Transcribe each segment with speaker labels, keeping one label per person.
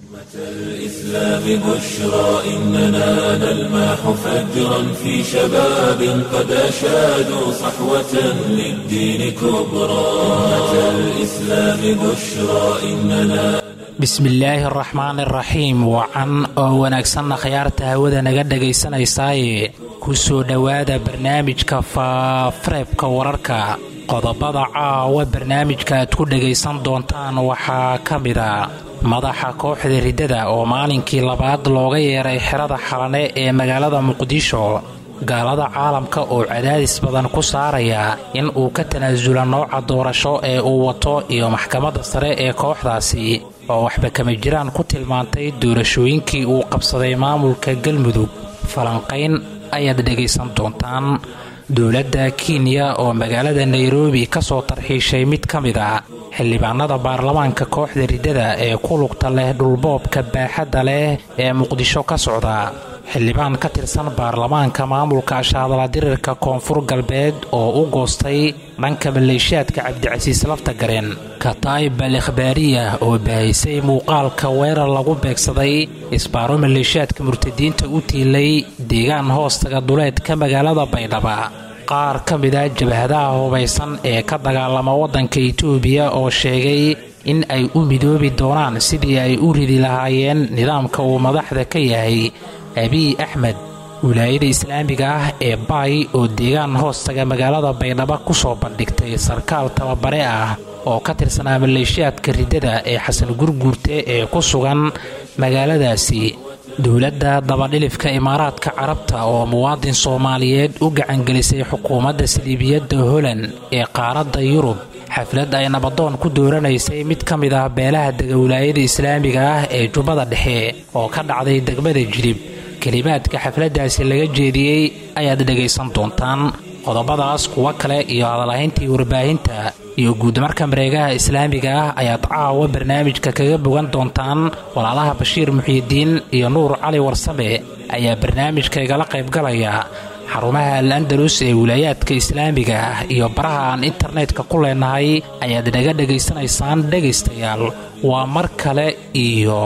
Speaker 1: الإسلام بشرى إننا نلمح فجرا في شباب قد أشادوا صحوة للدين كبرى أمة الإسلام بشرى إننا
Speaker 2: bismillaahi araxmaani araxiim wacan oo wanaagsanna khayaarta hawada naga dhagaysanaysaaye ku soo dhowaada barnaamijka faafareebka wararka qodobada caawa barnaamijka aad ku dhagaysan doontaan waxaa ka mida madaxa kooxda riddada oo maalinkii labaad looga yeeray xerada xalane ee magaalada muqdisho gaalada caalamka oo cadaadis badan ku saaraya in uu ka tanaasula nooca doorasho ee uu wato iyo maxkamadda sare ee kooxdaasi oo waxba kama jiraan ku tilmaantay doorashooyinkii uu qabsaday maamulka galmudug falanqayn ayaad dhegaysan doontaan dowladda kenya oo magaalada nairobi ka soo tarxiishay mid ka mid a xildhibaanada baarlamaanka kooxda riddada ee ku lugta leh dhulboobka baaxadda leh ee muqdisho ka socda xildhibaan ka tirsan baarlamaanka maamulka ashaadala dirirka koonfur galbeed oo u goostay dhanka maleeshiyaadka cabdicasiis laftagareen kataib al ikhbaariya oo bahaysay muuqaalka weerar lagu beegsaday isbaaro maleeshiyaadka murtadiinta u tiilay deegaan hoostaga duleedka magaalada baydhaba qaar ka mida jabhadaha hubaysan ee ka dagaalama waddanka itoobiya oo sheegay in ay u midoobi doonaan sidii ay u ridi lahaayeen nidaamka uu madaxda ka yahay abiy axmed wilaayada islaamiga ah ee baay oo deegaan hoostaga magaalada baydhabo ku soo bandhigtay sarkaal tababare ah oo ka tirsanaa maleeshiyaadka riddada ee xasan gurguurte ee ku sugan magaaladaasi dowladda dabadhilifka imaaraadka carabta oo muwaadin soomaaliyeed u gacangelisay xukuumadda saliibiyadda holand ee qaaradda yurub xaflad ay nabadoon ku dooranaysay mid ka mid ah beelaha dega wilaayada islaamiga ah ee jubbada dhexe oo ka dhacday degmada jilib kelimaadka xafladdaasi laga jeediyey ayaad dhegaysan doontaan qodobadaas kuwo kale iyo hadalhayntii warbaahinta iyo guudmarka mareegaha islaamiga ah ayaad caawa barnaamijka kaga bogan doontaan walaalaha bashiir muxiidiin iyo nuur cali warsame ayaa barnaamijka igala qaybgalaya xarumaha al andalus ee wilaayaadka islaamiga ah iyo baraha aan internetka ku leenahay ayaad naga dhegaysanaysaan dhegaystayaal waa mar kale iyo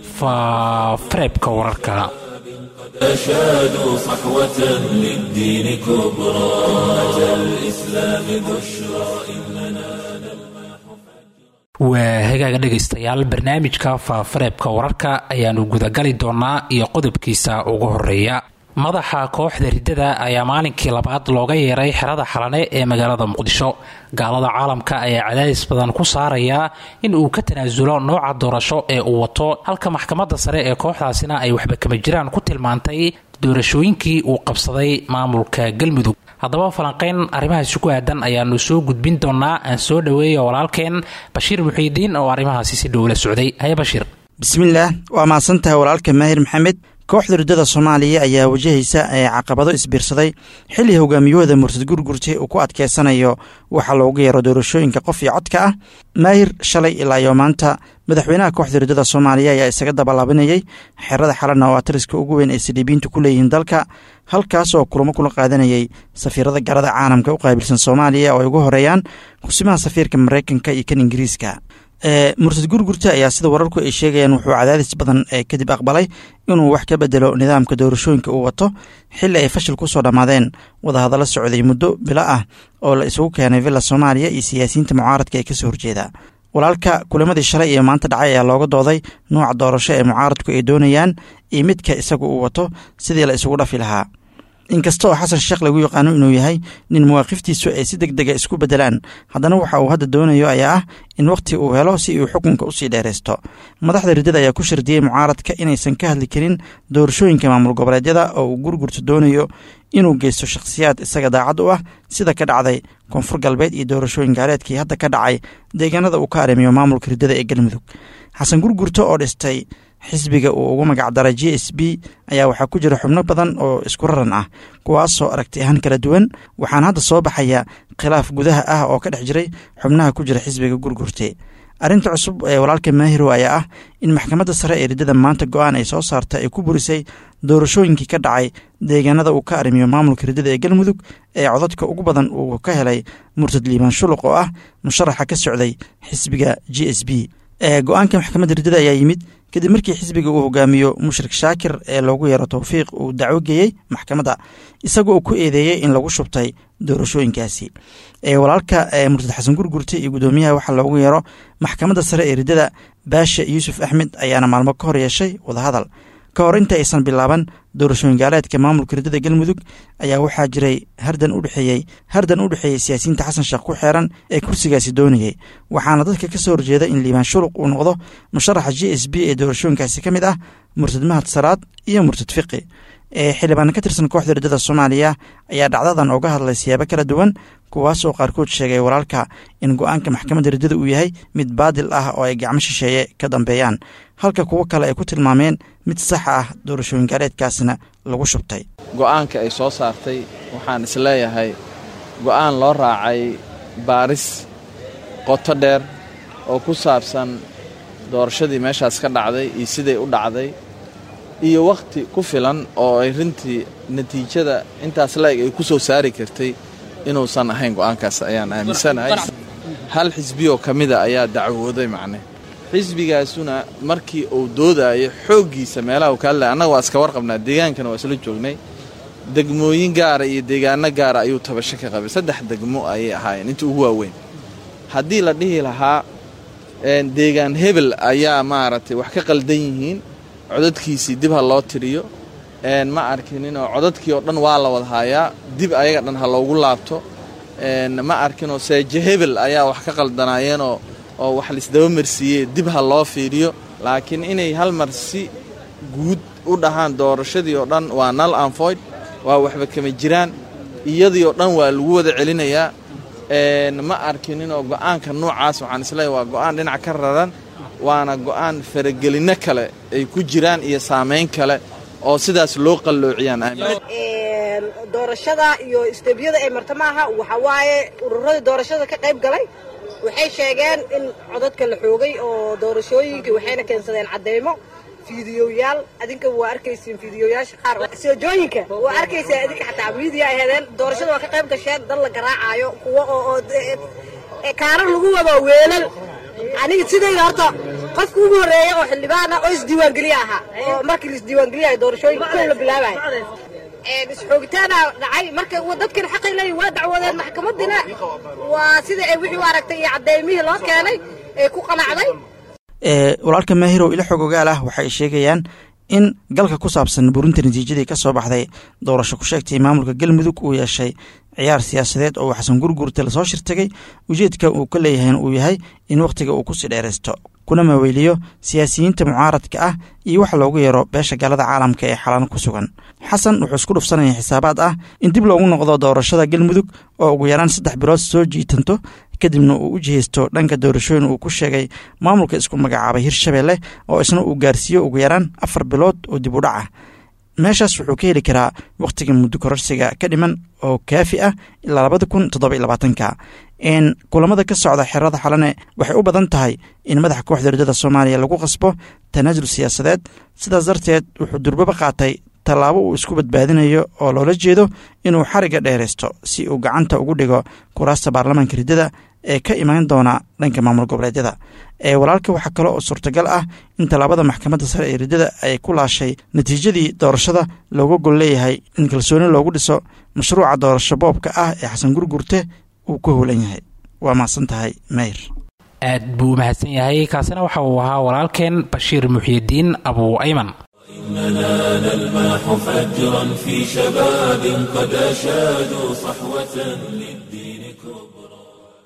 Speaker 2: faafareebka wararka
Speaker 1: أشادوا صحوة للدين كبرى أمة الإسلام بشرى إننا
Speaker 2: waa hagaaga dhegaystayaal barnaamijka faafareebka wararka ayaanu gudagali doonaa iyo qodobkiisa ugu horeeya madaxa kooxda riddada ayaa maalinkii labaad looga yeeray xerada xalane ee magaalada muqdisho gaalada caalamka ayaa cadaadis badan ku saaraya in uu ka tanaasulo nooca doorasho ee uu wato halka maxkamadda sare ee kooxdaasina ay waxba kama jiraan ku tilmaantay doorashooyinkii uu qabsaday maamulka galmudug haddaba falanqayn arrimahaasi ku aadan ayaanu soo gudbin doonaa aan soo dhoweeya walaalkeen bashiir muxiidiin oo arrimahaasi si dhowla socday haye bashiir
Speaker 3: bismillaah waa mahadsantahay walaalka maahir maxamed kooxda riddada soomaaliya ayaa wajahaysa ee caqabado isbiirsaday xilli hogaamiyahooda murtad gurgurte uu ku adkeysanayo waxaa loogu yeero doorashooyinka qof iyo codka ah maahir shalay ilaa iyo maanta madaxweynaha kooxda riddada soomaaliya ayaa isaga dabalaabinayay xerada xalana oo atariska ugu weyn ay saliibiyiintu ku leeyihiin dalka halkaas oo kulamo kula qaadanayay safiirada garada caalamka u qaabilsan soomaaliya oo ay ugu horeeyaan kusimaha safiirka maraykanka iyo kan ingiriiska murtad gurgurta ayaa sida wararku ay sheegayaan wuxuu cadaadis badan kadib aqbalay inuu wax ka bedelo nidaamka doorashooyinka uu wato xili ay fashil ku soo dhammaadeen wadahadallo socday muddo bilo ah oo la isugu keenay villa soomaaliya iyo siyaasiyiinta mucaaradka ee kasoo horjeeda walaalka kulamadii shalay iyo maanta dhacay ayaa looga dooday nuuca doorasho ee mucaaradku ay doonayaan iyo midka isagu uu wato sidii la isugu dhafi lahaa inkasta oo xasan sheekh lagu yaqaano inuu yahay nin mawaaqiftiisu ay si deg dega isku bedelaan haddana waxa uu hadda doonayo ayaa ah in wakhti uu helo si uu xukunka usii dheeraysto madaxda riddada ayaa ku shardiyey mucaaradka inaysan ka hadli karin doorashooyinka maamul goboleedyada oo uu gurgurta doonayo inuu geysto shakhsiyaad isaga daacad u ah sida ka dhacday koonfur galbeed iyo doorashooyin gaaleedkii hadda ka dhacay deegaanada uu ka arrimiyo maamulka riddada ee galmudug xasan gurgurta oo dhistay xisbiga uu ugu magacdaray j s b ayaa waxaa ku jira xubno badan oo isku raran ah kuwaasoo aragti ahaan kala duwan waxaana hadda soo baxaya khilaaf gudaha ah oo ka dhex jiray xubnaha ku jira xisbiga gurgurte arrinta cusub ee walaalka maahiro ayaa ah in maxkamadda sare ee riddada maanta go-aan ay soo saarta ay ku burisay doorashooyinkii ka dhacay deegaanada uu ka arrimiyo maamulka riddada ee galmudug ee codadka ugu badan uu ka helay murtad liibaan shuluq oo ah musharaxa ka socday xisbiga j s b go-aanka maxkamadda riddada ayaa yimid kadib markii xisbiga uu hogaamiyo mushrik shaakir ee loogu yeero towfiiq uu dacwo geeyey maxkamadda isagoo ku eedeeyey in lagu shubtay doorashooyinkaasi walaalka murtad xasan gurgurte iyo guddoomiyaha waxaa loogu yeero maxkamadda sare ee riddada baasha yuusuf axmed ayaana maalmo ka hor yeeshay wadahadal ka hor inta aysan bilaaban doorashooyin gaaleedka maamulka riddada galmudug ayaa waxaa jiray hardan udhexeeyey hardan u dhexeeyey siyaasiyiinta xasan sheekh ku xeeran ee kursigaasi doonayey waxaana dadka ka soo horjeeda in liibaan shuluq uu noqdo musharaxa j s b ee doorashooyinkaasi ka mid ah murtad mahad salaad iyo murtad fiqi xildhibaan ka tirsan kooxda riddada soomaaliya ayaa dhacdadan uga hadlay siyaabo kala duwan kuwaasoo qaarkood sheegay walaalka in go-aanka maxkamadda riddada uu yahay mid baadil ah oo ay gacmo shisheeye ka dambeeyaan halka kuwo kale ay ku tilmaameen mid sax ah doorashooyin gaaleedkaasna lagu shubtay
Speaker 4: go'aanka ay soo saartay waxaan isleeyahay go'aan loo raacay baaris qoto dheer oo ku saabsan doorashadii meeshaas ka dhacday iyo siday u dhacday iyo wakhti ku filan oo ay rintii natiijada intaas la-eg ay ku soo saari kartay inuusan ahayn go'aankaas ayaan aaminsanahay hal xisbiyoo ka mida ayaa dacwooday macne xisbigaasuna markii uu doodaayo xooggiisa meelaha uu ka hadlaya annaga waa iska warqabnaa deegaankana waa isla joognay degmooyin gaara iyo deegaano gaara ayuu tabasho ka qabay saddex degmo ayay ahaayeen inta ugu waaweyn haddii la dhihi lahaa deegaan hebel ayaa maaragtay wax ka qaldan yihiin codadkiisii dib ha loo tiriyo ma arkininoo codadkii oo dhan waa la wada haayaa dib ayaga dhan ha loogu laabto ma arkinoo seeje hebel ayaa wax ka qaldanaayeenoo oo wax laisdaba marsiiyey dib ha loo fiiriyo laakiin inay hal mar si guud u dhahaan doorashadii oo dhan waa nal anfoyd waa waxba kama jiraan iyadii oo dhan waa lagu wada celinayaa ma arkininoo go'aanka noocaas waxaan isleeyahy waa go'aan dhinac ka raran waana go'aan faragelinno kale ay ku jiraan iyo saamayn kale oo sidaas loo qalloociyaan
Speaker 5: doorashada iyo isteebiyada ay marta maaha waxa waaye ururadii doorashada ka qayb galay waxay sheegeen in codadka la xoogay oo doorashooyinkii waxayna keensadeen cadeymo fiidiyoyaal adinka waa arkaysiin fiidiyoyaasha qaar soojooyinka waa arkaysaa adinka xataa miidiya ay hedeen doorashada waa ka qayb gasheen dad la garaacaayo kuwa oo kaarar lagu wado weelal aniga sidayda horta qofka ugu horreeya oo xildhibaana oo isdiiwaangeliye ahaa oo markii la isdiiwaangeliyayo doorashooyinka kow la bilaabayo isxoogitaana dhacay marka dadkan xaqay leeyihin waa dacwadeen maxkamadina waa sida ay wixii u aragtay iyo caddeymihii loo keenay ee ku qanacday
Speaker 3: walaalka maahirow ila xog ogaal ah waxay sheegayaan in galka ku saabsan burinta natiijadii ka soo baxday doorasho ku sheegtay maamulka galmudug uu yeeshay ciyaar siyaasadeed oo xasan gurgurta lasoo shirtagay ujeedka uu ka leeyahayna uu yahay in wakhtiga uu kusii dheeraysto kuna maweyliyo siyaasiyiinta mucaaradka ah iyo wax loogu yeero beesha gaalada caalamka ee xalaan ku sugan xasan wuxuu isku dhufsanaya xisaabaad ah in dib loogu noqdo doorashada galmudug oo ugu yaraan saddex bilood soo jiitanto kadibna uu u jihaysto dhanka doorashooyin uu ku sheegay maamulka isku magacaabay hirshabeelle oo isna uu gaarsiiyo ugu yaraan afar bilood oo dib u dhac ah meeshaas wuxuu ka heli karaa wakhtiga muddo kororsiga ka dhiman oo kaafi ah ilaa labada kun toddoba iyo labaatanka kulamada ka socda xerada xalane waxay u badan tahay in madaxa kooxda ridada soomaaliya lagu qasbo tanaasul siyaasadeed sidaas darteed wuxuu durbaba qaatay tallaabo uu isku badbaadinayo oo loola jeedo inuu xariga dheeraysto si uu gacanta ugu dhigo kuraasta baarlamaanka riddada ee ka imaan doona dhanka maamul goboleedyada ee walaalka waxaa kale oo suurtagal ah in tallaabada maxkamadda sare ee riddada ay ku laashay natiijadii doorashada looga gol leeyahay in kalsooni loogu dhiso mashruuca doorasho boobka ah ee xasan gurgurte uu ku howlan yahay waa mahadsan tahay meyr
Speaker 2: aad buu u mahadsan yahay kaasina waxa uu ahaa walaalkeen bashiir muxyidiin abuu ayman
Speaker 1: إننا نلمح فجرا في شباب قد أشادوا صحوة للدين كبرى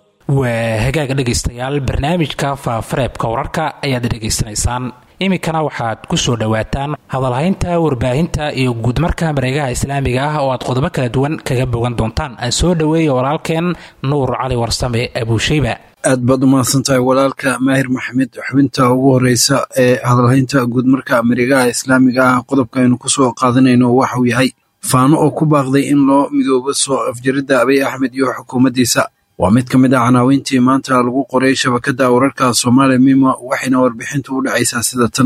Speaker 2: waa hagaaga dhegaystayaal barnaamijka faafareebka wararka ayaad dhegaysanaysaan iminkana waxaad ku soo dhowaataan hadalhaynta warbaahinta iyo guudmarka mareegaha islaamiga ah oo aad qodobo kala duwan kaga bogan doontaan aan soo dhoweeya walaalkeen nuur cali warsame abuushayba
Speaker 6: aad baad u mahadsan tahay walaalka maahir maxamed xubinta ugu horeysa ee hadalhaynta guudmarka mareegaha islaamiga ah qodobka aynu kusoo qaadanayno waxauu yahay faano oo ku baaqday in loo midoobo soo afjaridda abiy axmed iyo xukuumaddiisa waa mid ka mid ah canaawiintii maanta lagu qoray shabakadda wararka soomaaliya mima waxayna warbixintu u dhacaysaa sida tan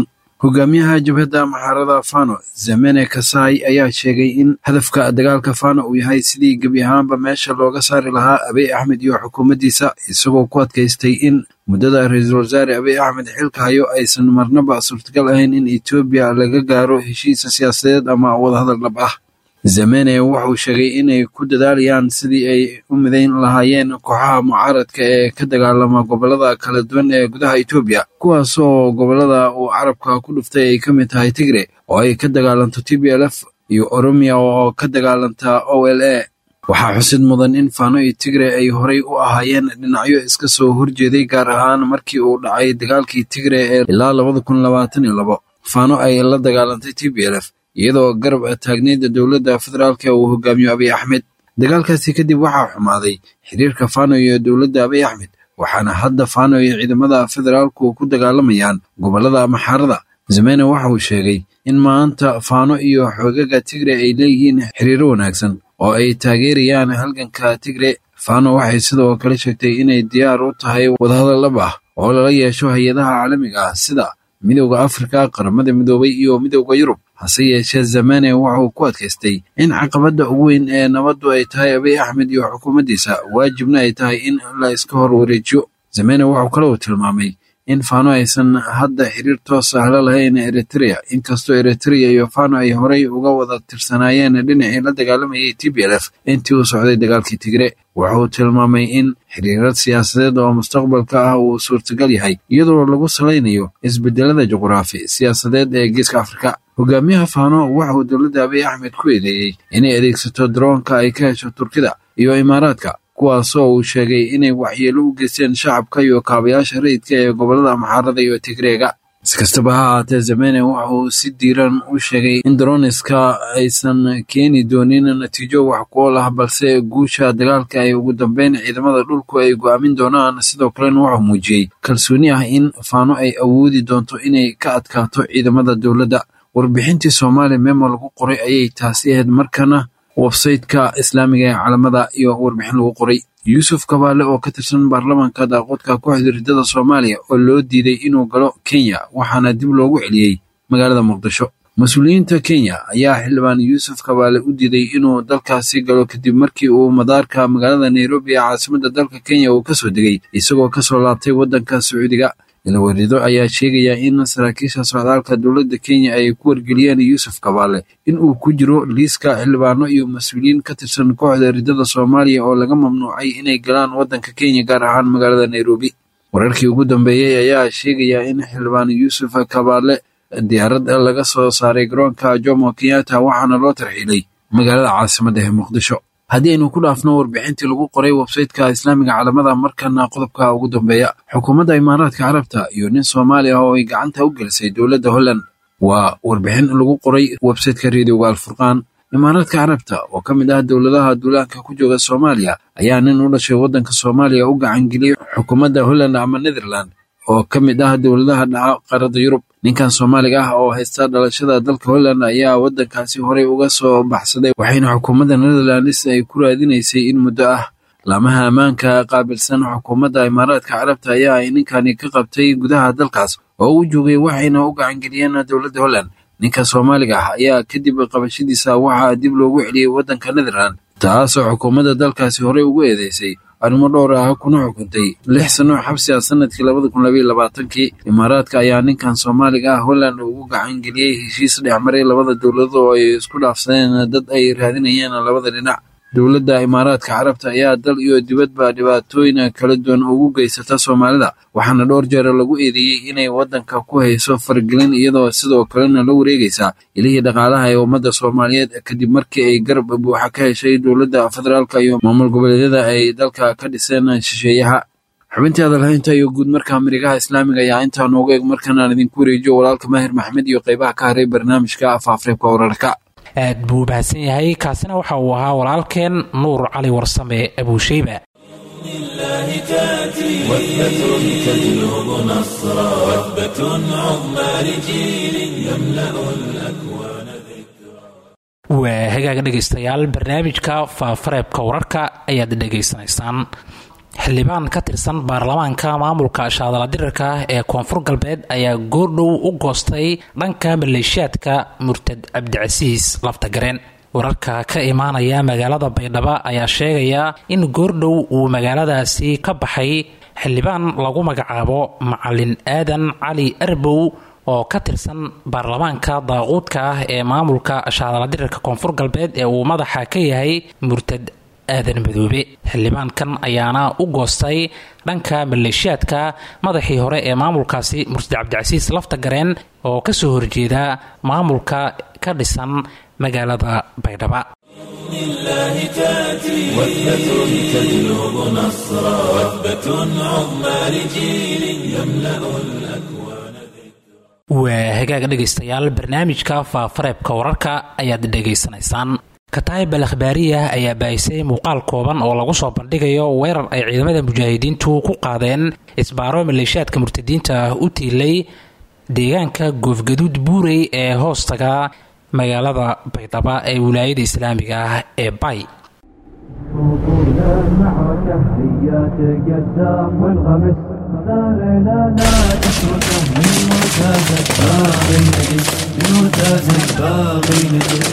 Speaker 6: hogaamiyaha jabhadda maxaarada fano zamene kasai ayaa sheegay in hadafka dagaalka fano uu yahay sidii gebi ahaanba meesha looga saari lahaa abiy axmed iyo xukuumaddiisa isagoo ku adkaystay in muddada ra-iisul wasaare abiy axmed xilka hayo aysan marnaba suurtagal ahayn in etoobiya laga gaaro heshiisa siyaasadeed ama wadahadal dhab ah zamene wuxuu sheegay inay ku dadaalayaan sidii ay u midayn lahaayeen kooxaha mucaaradka ee ka dagaalama gobolada kala duwan ee gudaha etoobiya kuwaas oo gobolada uu carabka ku dhuftay ay ka mid tahay tigre oo ay ka dagaalanto t b l f iyo oromiya oo ka dagaalanta o l a waxaa xusid mudan in fano iyo tigre ay horay u ahaayeen dhinacyo iska soo horjeeday gaar ahaan markii uu dhacay dagaalkii tigre ee ilaa labada kun labaatan iyo labo fano ay la dagaalantay t b l f iyadoo garab taagneeda dowladda federaalka uu hogaamiyo abiy axmed dagaalkaasi kadib waxaa xumaaday xiriirka fano iyo dowladda abiy axmed waxaana hadda fano iyo ciidamada federaalku ku dagaalamayaan gobolada maxaarada zamene waxa uu sheegay in maanta fano iyo xoogaga tigre ay leeyihiin xiriiro wanaagsan oo ay taageerayaan halganka tigre fano waxay sidoo kale sheegtay inay diyaar u tahay wadahadal dhab ah oo lala yeesho hay-adaha caalamiga ah sida midowda afrika qaramada midoobay iyo midowda yurub hase yeeshee zamene wuxuu ku adkaystay in caqabadda ugu weyn ee nabaddu ay tahay abiy axmed iyo xukuumaddiisa waajibna ay tahay in la iska hor wareejiyo zamene wuxuu kaloo tilmaamay in fano aysan hadda xiriir toos ah la lahayn eritrea inkastoo eritrea iyo fano ay horay uga wada tirsanaayeen dhinacii la dagaalamayay t b l f intii uu socday dagaalkii tigre wuxuu tilmaamay in xiriirad siyaasadeed oo mustaqbalka ah uu suurtagal yahay iyadoo lagu salaynayo isbedelada juquraafi siyaasadeed ee geeska afrika hogaamiyaha fano waxauu dowladda abiy axmed ku eedeeyey inay adeegsato daroonka ay ka hesho turkida iyo imaaraadka kuwaasoo uu sheegay inay waxyeelo u geysteen shacabka iyo kaabayaasha rayidka ee gobolada maxaarada iyo tigreega si kastaba ha ahaatee zamene waxa uu si diiran u sheegay in daroniska aysan keeni doonin natiijo wax ku ol ah balse guusha dagaalka ay ugu dambeyn ciidamada dhulku ay go'aamin doonaan sidoo kalena wuxuu muujiyey kalsooni ah in faano ay awoodi doonto inay ka adkaato ciidamada dowladda warbixintii soomaaliya memo lagu qoray ayay taasi ahayd markana websayteka islaamiga ee calamada iyo warbixin lagu qoray yuusuf kabaale oo ka tirsan baarlamaanka daaqoodka kooxda riddada soomaaliya oo loo diiday inuu galo kenya waxaana dib loogu celiyey magaalada muqdisho mas-uuliyiinta kenya ayaa xildhibaan yuusuf kabaale u diiday inuu dalkaasi galo kadib markii uu madaarka magaalada nairobi ee caasimadda dalka kenya uu kasoo degay isagoo kasoo laabtay waddanka sacuudiga ilawerido ayaa sheegaya in saraakiisha socdaalka dowladda kenya ay ku wargeliyeen yuusuf kabaale in uu ku jiro liiska xildhibaano iyo mas-uuliyiin ka tirsan kooxda riddada soomaaliya oo laga mamnuucay inay galaan waddanka kenya gaar ahaan magaalada nairobi wararkii ugu dambeeyey ayaa sheegaya in xildhibaan yuusuf kabaale diyaarad laga soo saaray garoonka jomo kenyatta waxaana loo tarxiilay magaalada caasimadda ee muqdisho haddii aynu ku dhaafno warbixintii lagu qoray websayteka islaamiga calamada markana qodobka ugu dambeeya xukuumadda imaaraadka carabta iyo nin soomaali ah oo ay gacanta u gelisay dowladda holland waa warbixin lagu qoray websayteka reediyoga alfurqaan imaaraadka carabta oo ka mid ah dowladaha duulaanka ku jooga soomaaliya ayaa nin u dhashay waddanka soomaaliya u gacangeliyey xukuumadda holland ama netherland oo ka mid ah dowladaha dhaca qaaradda yurub ninkan soomaaliga ah oo haysta dhalashada dalka holland ayaa waddankaasi horey uga soo baxsaday waxayna xukuumadda netherlands ay ku raadinaysay in muddo ah laamaha ammaanka qaabilsan xukuumadda imaaraadka carabta ayaa ay ninkani ka qabtay gudaha dalkaas oo u joogay waxayna u gacangeliyeen dowladda holland ninka soomaaliga ah ayaa kadib qabashadiisa waxaa dib loogu celiyey waddanka netherland taasoo xukuumadda dalkaasi horey ugu eedeysay arrimo dhowr ah kuna xukuntay lix sano xabsi ah sanadkii labada kun labaiyo labaatankii imaaraadka ayaa ninkan soomaaliga ah holland ugu gacan geliyey heshiis dhexmaray labada dowladood oo ay isku dhaafsadeen dad ay raadinayeen labada dhinac dowladda imaaraadka carabta ayaa dal iyo dibadba dhibaatooyin kala duwan ugu geysata soomaalida waxaana dhowr jeer lagu eedeeyey inay waddanka ku hayso faragelin iyadoo sidoo kalena la wareegaysa ilihii dhaqaalaha ee ummadda soomaaliyeed kadib markii ay garab buuxa ka heshay dowladda federaalka iyo maamul goboleedyada ay dalka ka dhiseen shisheeyaha xubintii hadalhaynta iyo guud marka marigaha islaamiga ayaa intaa noogu eg markanaan idinku wareejiyo walaalka maahir maxmed iyo qaybaha ka haray barnaamijka afaafreebka wararka
Speaker 2: aad buu mahadsan yahay kaasina waxa uu ahaa walaalkeen nuur cali warsame abuusheyba
Speaker 1: لله تأتي وثبة تجلب نصرا وثبة عظمى لجيل يملأ الأكوان
Speaker 2: waa hagaaga dhegaystayaal barnaamijka faafareebka wararka ayaad dhegaysanaysaan xildhibaan ka tirsan baarlamaanka maamulka shaadaladirirka ee koonfur galbeed ayaa goordhow u goostay dhanka maleeshiyaadka murtad cabdicasiis laftagareen wararka ka imaanaya magaalada baydhabo ayaa sheegaya in goordhow uu magaaladaasi ka baxay xildhibaan lagu magacaabo macalin aadan cali arbow oo ka tirsan baarlamaanka daaquudka ah ee maamulka shaadaladirirka koonfur galbeed ee uu madaxa ka yahay murtad aadan madoobe xildhibaankan ayaana u goostay dhanka maleeshiyaadka madaxii hore ee maamulkaasi murtad cabdicasiis laftagareen oo kasoo horjeeda maamulka ka dhisan magaalada baydhaba
Speaker 1: الله تأتي وثبة تجلب نصرا وثبة عظمى لجيل يملأ الأكوان
Speaker 2: waa hagaag dhegaystayaal barnaamijka faafareebka wararka ayaad dhegaysanaysaan kataayib al akhbaariya ayaa baahisay muuqaal kooban oo lagu soo bandhigayo weerar ay ciidamada mujaahidiintu ku qaadeen isbaaro maleeshiyaadka murtadiinta ah u tiilay deegaanka goofgaduud buurey ee hoostaga magaalada baydhaba ee wilaayada islaamiga ah ee bay
Speaker 7: طول المعركة هيا تقدم والغمس ثارنا لا تتركه من مرتازك باغي نجس من مرتازك باغي نجس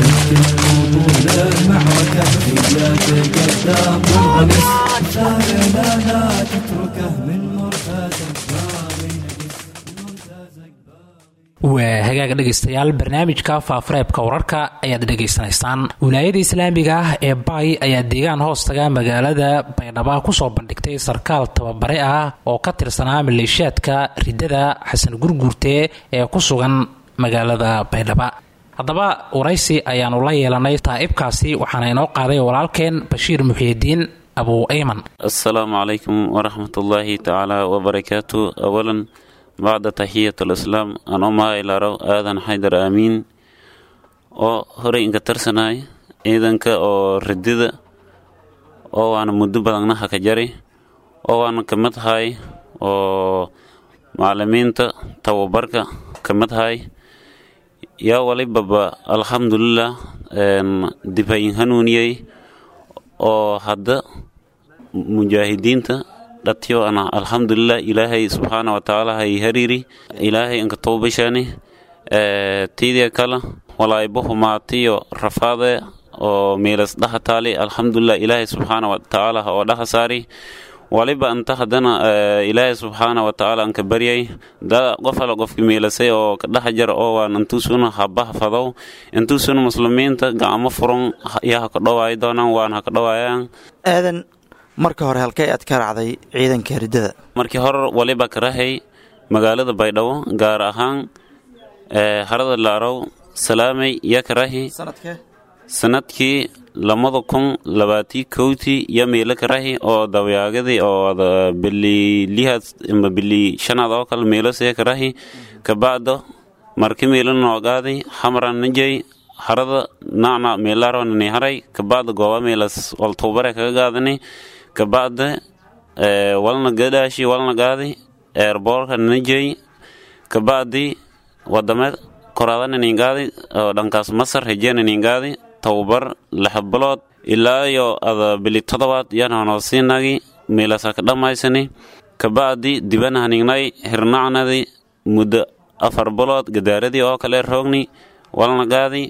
Speaker 7: طول المعركة هيا تقدم والغمس ثارنا لا تتركه من مرتازك باغي نجس من مرتازك
Speaker 2: waa hagaaga dhegaystayaal barnaamijka faafareebka wararka ayaad dhegaysanaysaan wilaayada islaamiga ah ee bay ayaa deegaan hoostaga magaalada baydhaba kusoo bandhigtay sarkaal tababare ah oo ka tirsanaa maleeshiyaadka ridada xasan gurguurte ee ku sugan magaalada baydhaba haddaba waraysi ayaanu la yeelanay taa'ibkaasi waxaana inoo qaaday walaalkeen bashiir muxiidiin abu ayman
Speaker 8: asalaamu calaykum waraxmat ullaahi tacaala wabarakaatu awalan bacda taxiyat alislaam aan u mahaylaaro aadan xaydar aamiin oo horey inka tarsanahay ciidanka oo ridida oo waana muddo badanna haka jari oo waana ka mid hay oo macalimiinta tababarka ka mid hay yaa walibaba alxamdulilah dibayin hanuuniyey oo hadda mujaahidiinta dhatiyo ana alxamdulilah ilaahay subxaana watacaala hay hariiri ilaahay inka toobashani tiidia kala walaybo humaatiyo rafaade oo miilas dhaha taali alxamdulilah ilaahay subxaana watacaala oo dhaha saari waliba anta haddana ilaahay subxaana watacaala anka baryay da qof ala qofki miilasay oo ka dhaha jar oo waan intuusuna habaha fadow intuusuna muslimiinta gacmo furan yaa haka dhowaayi doonaan waan haka dhowaayaan
Speaker 3: aadan marka hore halkee aad ka raacday ciidanka riddada
Speaker 8: markii hore waliba karahay magaalada baydhabo gaar ahaan harada laarow salaamay yaa karahi
Speaker 3: sanadkee
Speaker 8: sanadkii labada kun labaatii kowtii iyo meelo karahi oo dawyaagadii oo bili lihaad ama bili shanaad oo kale meelosee karahi kabacdo marki meelo noogaadi xamran najay harada nacna meelaro nani haray kabacda gooba meelas waltuubare kaga gaadani kabacda walna gadaashi walna gaadi eerboorka nanajay kabacdi wadame koraada naningaadi oo dhankaas masar hejee naningaadi tababar lix bilood ilaa iyo ada bili todobaad yananoosiinagi meelasa ka dhammaysani kabacdi dibana hanignay hirnacnadi muddo afar bilood gadaaradii oo kale roogni walna gaadi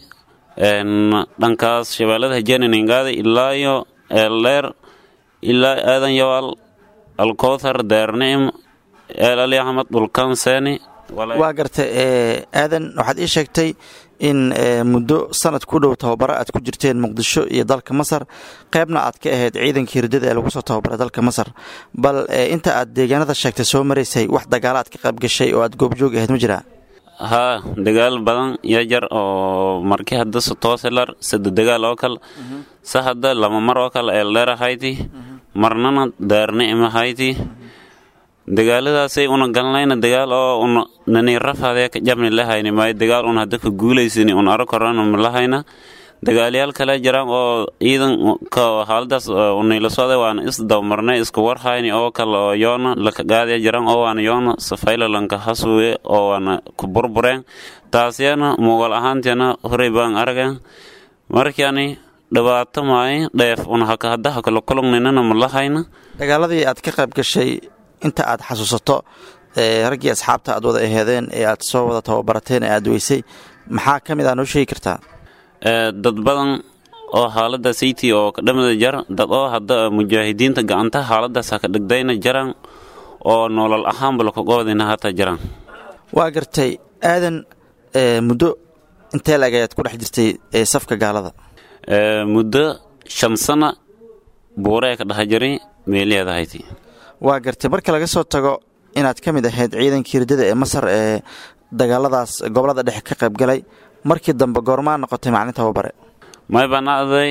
Speaker 8: dhankaas shabeellada hejee naningaadi ilaa iyo eeldheer ilaa aadan yawaal alkowthar deernicim eel ali axmed dhulkan seeni
Speaker 3: waa garta aadan waxaad ii sheegtay in muddo sanad ku dhow tababaro aad ku jirteen muqdisho iyo dalka masar qaybna aad ka ahayd ciidankii riddada ee lagu soo tababaray dalka masar bal inta aad deegaanada sheegtay soo maraysay wax dagaala aad ka qayb gashay oo aad goobjoog ahayd ma jiraa
Speaker 8: haa dagaal badan yaa jar oo markii hadda sotooselar sado dagaal oo kale se hadda lama mar oo kale eeldheer ahayti marnana daarnicim ahayti dagaaladaasay una galnayna dagaal oo una nani rafaadee ka jabni lahayni maayo dagaal un hadda ka guulaysani un aro korana malahayna dagaalyaal kale jiraan oo ciidanka haaladaas unayla socday waana isdabmarnay isku warhayni oo kale oo yoona laka gaadaya jiraan oo waana yoona safaylalanka hasuwe oo waana ku burbureen taasyana mugal ahaantiana horey baan arageen markiani dhibaato maaye dheef una haka haddaha kala kulugnaynana ma lahayna
Speaker 3: dagaaladii aad ka qayb gashay inta aad xasuusato ee raggii asxaabta aad wada aheedeen ee aad soo wada tababarateen ee aad weysay maxaa ka mid ah noo sheegi kartaa
Speaker 8: Ee, dad badan oo xaalada sayti oo ka dhamada jar dad oo hadda mujaahidiinta gacanta xaaladaas ha ka dhigdayna jaraan oo nolol ahaanba lakagobadina hataa jaraan
Speaker 3: waa gartay aadan ee, muddo intee laeg ayaad ku dhex jirtay ee safka gaalada
Speaker 8: Ee, muddo shan sana buuree ka dhaha jiray meeliheeda hayti
Speaker 3: waa gartay marka laga soo tago inaad ka mid ahayd ciidankii ridada ee masar ee dagaaladaas gobolada dhexe ka qayb galay markii dambe goormaa noqotay macalin tababare
Speaker 8: may banaaday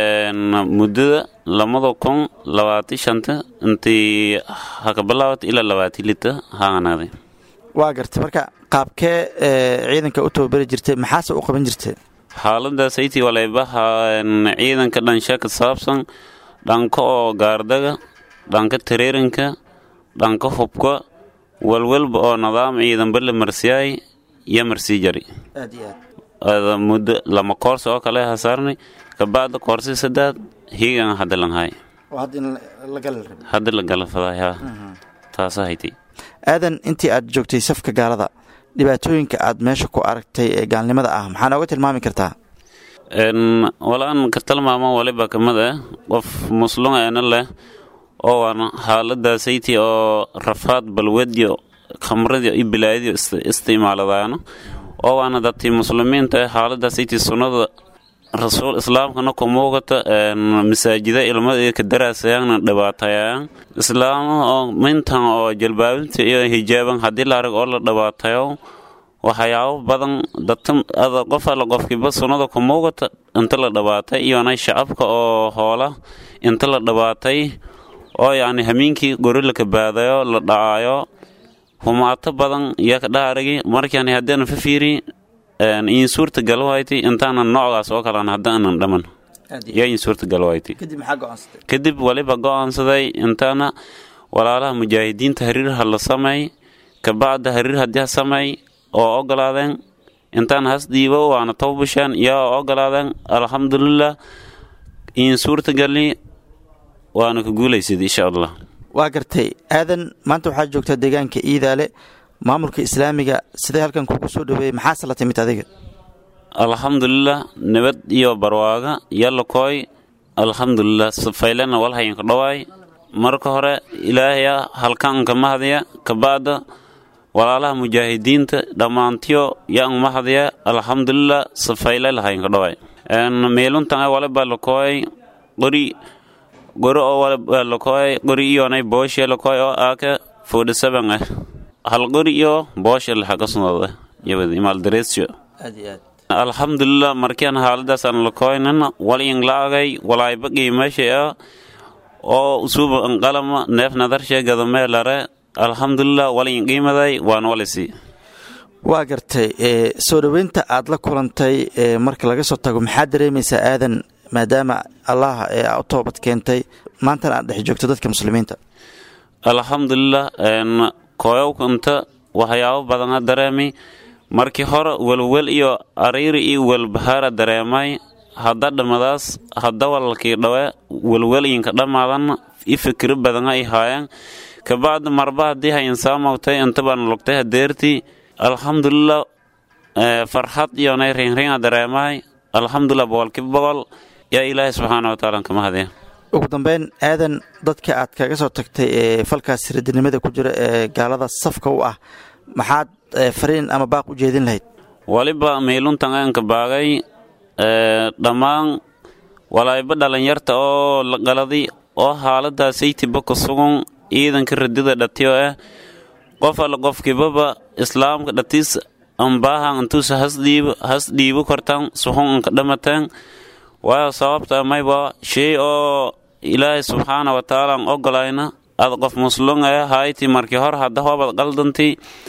Speaker 8: muddada lamada kun labaati shanta intii haka bilaawata ilaa labaati lita haanaaday
Speaker 3: waa gartay marka qaabkee ee, ciidanka u tababari jirtay maxaase u qaban jirtay
Speaker 8: xaalada sayti walaybaha ciidanka dhansha ka saabsan dhanka oo gaardaga dhanka tareerinka dhanka hubka walwalba oo nidaam ciidanba la marsiyaay iyo marsii jari
Speaker 3: aad iyo aad
Speaker 8: Ada muddo lama koorsi oo kale hasaarnay kabacda koorsi saddeed hiigan hadda lanhay
Speaker 3: oo hadda in la gali rabay
Speaker 8: hadda la galafaday ha taasa hayti
Speaker 3: aadan intii aad joogtay safka gaalada dhibaatooyinka aad meesha ku aragtay ee gaalnimada ah maxaa nooga tilmaami kartaa
Speaker 8: En walaan ka tilmaamo waliba kamid ah qof muslum eena leh oo waana xaalada sayti oo rafaad balwadiyo khamradiyo iyo bilaayadiyo ist- isticmaaladaano oo waana dadkii muslimiinta ah xaalada sayti sunnada rasuul islaamkana ku muuqata en masaajida ilmada ka daraasayaana dhibaatayaan islaam oo mintan oo jalbaabinta iyo hijaaban haddii la arag oo la dhibaatayo waxyaabo badan dadka ada qof alla qofkiiba sunnada ku muuqata inta la dhabaatay iyona shacabka oo hoola inta la dhabaatay oo yacni hamiinkii gori la kabaadayo la dhacaayo humaato badan iyo ka dhaarigi markaan haddaan fa fiiri in suurta galwayti intaanan noocgaas oo kalan haddaanan dhaman yaa in suurta galwayti
Speaker 3: kadib maxaa go-aansatay
Speaker 8: kadib waliba go-aansaday intaana walaalaha mujaahidiinta hariirha la sameey kabacda hariir haddii ha sameey oo ogolaadeen intaan has dhiibo waana tawbasheen yaa ogolaadeen alxamdulilah in suurta gali waana ka guulaysid insha allah
Speaker 3: waa gartay aadan maanta waxaad joogtaa deegaanka iidaale maamulka islaamiga sidee halkan kugu soo dhaweeyey maxaase la timid adiga
Speaker 8: alxamdulilah nabad iyo barwaaga yalla kooy alxamdulilah safaylena walhayanka dhawaay marka hore ilaahaya halkaanka mahadya kabacda walaalaha mujaahidiinta dhammaantiyo yaan mahadya alxamdulilah safayle lahayanka dhawaay meeluntan waliba lakooy qori gori oo waliba lakooy qori iyonay booshe lakooy oo aaka forty seven ah hal qori iyo booshe laxaga sunada yabadi maaldareesyo
Speaker 3: aad iyo aad
Speaker 8: alxamdulilah markian haaladaasaan lakooynan walyin laagay walaayba qiimasha ah oo usuuba anqalama neef nadarshe gadameelare alxamdulilah walyin qiimaday waan walisi
Speaker 3: waa gartay ee, soo dhoweynta aad la kulantay ee, marka laga soo tago maxaad dareemaysaa aadan maadaama allah ee aa u toobad keentay maantana aad dhex joogto dadka muslimiinta
Speaker 8: alxamdulilah kooyowkanta waxyaabo badana dareemi markii hore welwel iyo ariiri iyo welbahaara dareemay hadda dhammadaas hadda walalkii dhawe welwelyinka dhammaadan i fikiro badana i haayeen kabacdi marba haddii hayin saamowtay inta baan lugtay hadeertii alxamdulilah farxad iyonay rinringa dareemahay alxamdulilah boqolkiiba boqol yaa ilaahay subxaana wataala kama hadiya
Speaker 3: ugu dambeyn aadan dadka aad kaga soo tagtay ee falkaas radinimada ku jira ee gaalada safka u ah maxaad ee, fariin ama baaq u jeedin lahayd
Speaker 8: waliba meeluntan aanka baagay dhammaan walaayba dhalinyarta oo la qaladi oo xaaladaas saytiba ku sugan ciidanka radida dhatiyo ah qof alla qofkibaba islaamka dhatiis ambaahan intuusa hasdhiibo has dhiibo kortan suxun anka dhamateen waayo sababta mayba shay oo ilaahay subxaana wa tacaala aan ogolayna ad qof muslum ah hayti markii hore hadda hoobad qaldanti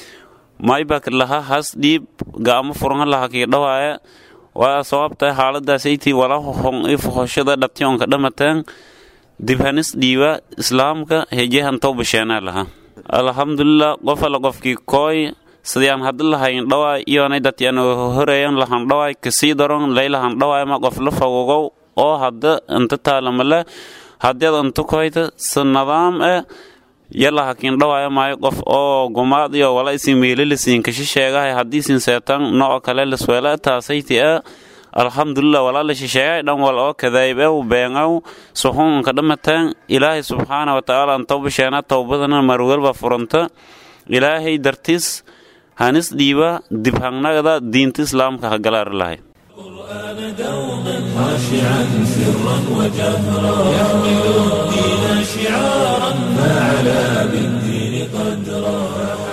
Speaker 8: maybak laha has dhiib ga'amo furanga laha kii dhawaaya waayo sababta xaaladaasaytii wala hohon i fohoshada dhabtionka dhamateen dibhanis dhiiba islaamka hejehan towbasheenaa laha alxamdulilah qof alla qofkii kooy sidiyaan haddi lahayn dhawaay iyonay dadyan horeeyan lahan dhawaay kasii daron laylahan dhawaay ma qof la fawogow oo hadda inta taalamale haddeed inta koyta si nidaam eh yalla hakiin dhawaayo maayo qof oo gumaad iyo wala isin meelilisiin kashi sheegahay haddiisin seetan nooc kale lisweela taasayti ah alxamdulilah walaala shisheeyay dhan wal oo kadaybew beenaw suxuunka dhamataan ilaahay subxaana watacaala an tawbasheena towbadana marwalba furanta ilaahay dartiis hanis dhiiba dibhangnagada diinta islaamka hagalaari lahay
Speaker 1: خاشعا سرا وجهرا يحمل الدين شعارا فعلى بالدين قدرا